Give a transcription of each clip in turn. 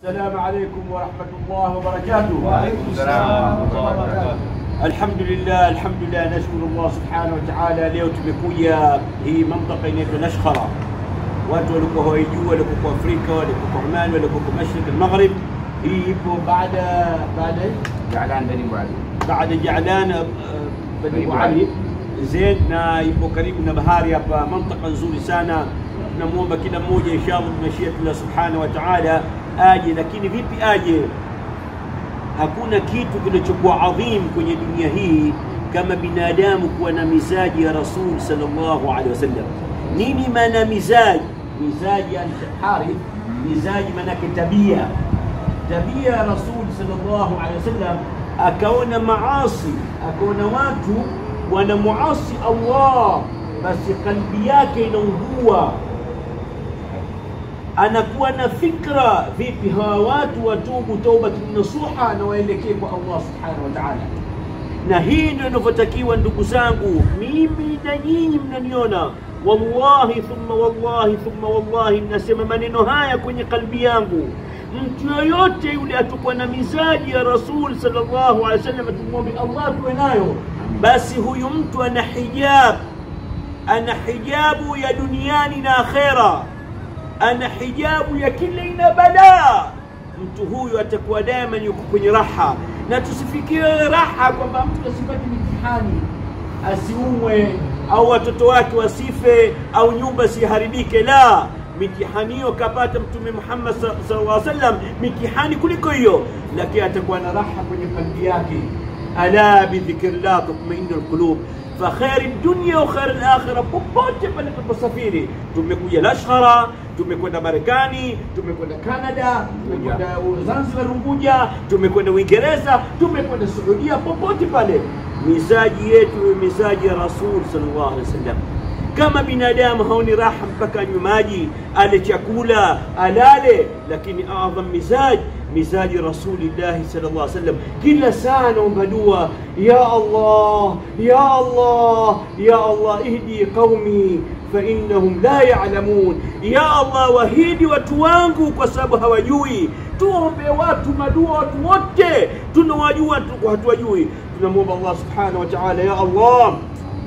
السلام عليكم ورحمة الله وبركاته وعليكم السلام ورحمة الله وبركاته. Alhamdulillah, alhamdulillah, nashukuru Allah subhanahu wa ta'ala. Leo tumekuja hii mamlaka inaitwa Nashkhara. Watu walikuwa hawaijua, walikuwa Afrika, walikuwa Oman, walikuwa Mashriq al-Maghrib. Hii ipo baada baada جعلان بني ابو علي baada Jaalan uh, Bani Bani Ali Zaid, na ipo karibu na bahari hapa, mantaka nzuri sana. Tunamwomba kila mmoja inshallah bimashiyatullah subhanahu wa ta'ala aje, lakini vipi aje? Hakuna kitu kinachokuwa adhim kwenye dunia hii kama binadamu kuwa na mizaji ya Rasul sallallahu alaihi wasallam. Nini maana mizaji? Mizaji yani harith, mizaji maanake tabia tabia ya Rasul sallallahu alaihi wasallam, akaona maasi, akaona watu wanamuasi Allah, basi kalbi yake inaungua, anakuwa na fikra, vipi hawa watu watubu taubatun nasuha na waelekee kwa Allah subhanahu wa ta'ala. Na hii ndio inavyotakiwa ndugu zangu, mimi na nyinyi mnaniona, wallahi thumma wallahi thumma wallahi, mnasema maneno haya kwenye kalbi yangu mtu yoyote yule atakuwa na mizaji ya Rasul sallallahu alaihi wasallam, tumwombe Allah tuwe nayo, basi huyu mtu ana hijab, ana hijabu ya duniani na akhera, ana hijabu ya kila aina balaa. Mtu huyu atakuwa daima yuko kwenye raha, na tusifikie raha kwamba mtu asipate mitihani, asiumwe au watoto wake wasife au nyumba siharibike, la mitihani hiyo kapata Mtume Muhammad sallallahu alaihi wasallam, mitihani kuliko hiyo, lakini atakuwa na raha kwenye kalbi yake. Ala bidhikrillah tatmainu alqulub fa khairi dunya wa khairi alakhira. Popote pale tunaposafiri, tumekuja Lashkara, tumekwenda Marekani, tumekwenda Canada, tumekwenda Zanzibar Unguja, tumekwenda Uingereza, tumekwenda Saudia, popote pale mizaji yetu mizaji ya Rasul sallallahu alaihi wasallam kama binadamu haoni raha mpaka anywe maji, ale chakula, alale, lakini adham mizaj mizaji rasulillahi sallallahu alaihi wasallam, kila saa naomba dua, ya Allah, ya Allah, ya Allah, ihdi qaumi fainnahum la yalamun, ya Allah, wahidi watu wangu kwa sababu hawajui. Tuombe watu madua, watu wote tunawajua, tuko hatuwajui. Tunamwomba Allah subhanahu wa ta'ala, ya Allah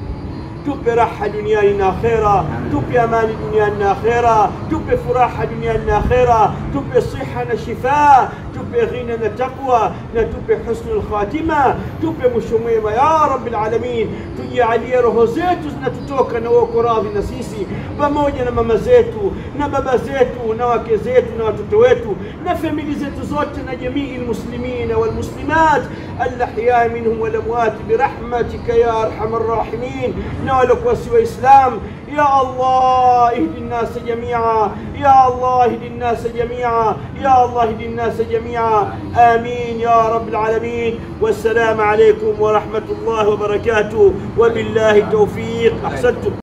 tupe raha duniani na akhera, tupe amani duniani na akhera, tupe furaha duniani na akhera, tupe siha na shifa, tupe ghina na taqwa, na tupe husnul khatima, tupe mwisho mwema ya rabbil alamin. Tujalie roho zetu zinatutoka na uko radhi na sisi, pamoja na mama zetu na baba zetu na wake zetu na watoto wetu na famili zetu zote na jamii lmuslimina walmuslimat alahyai minhum walamwat birahmatika ya arhamar rahimin na waliokuwa si Waislam. Ya Allah ihdi nnasa jamia, ya Allah ihdi nnasa jamia, ya Allah ihdi nnasa jamia. Amin ya rabbil alamin. Wassalamu alaikum wa rahmatullahi wa barakatuh, wa billahi tawfiq. Ahsantum.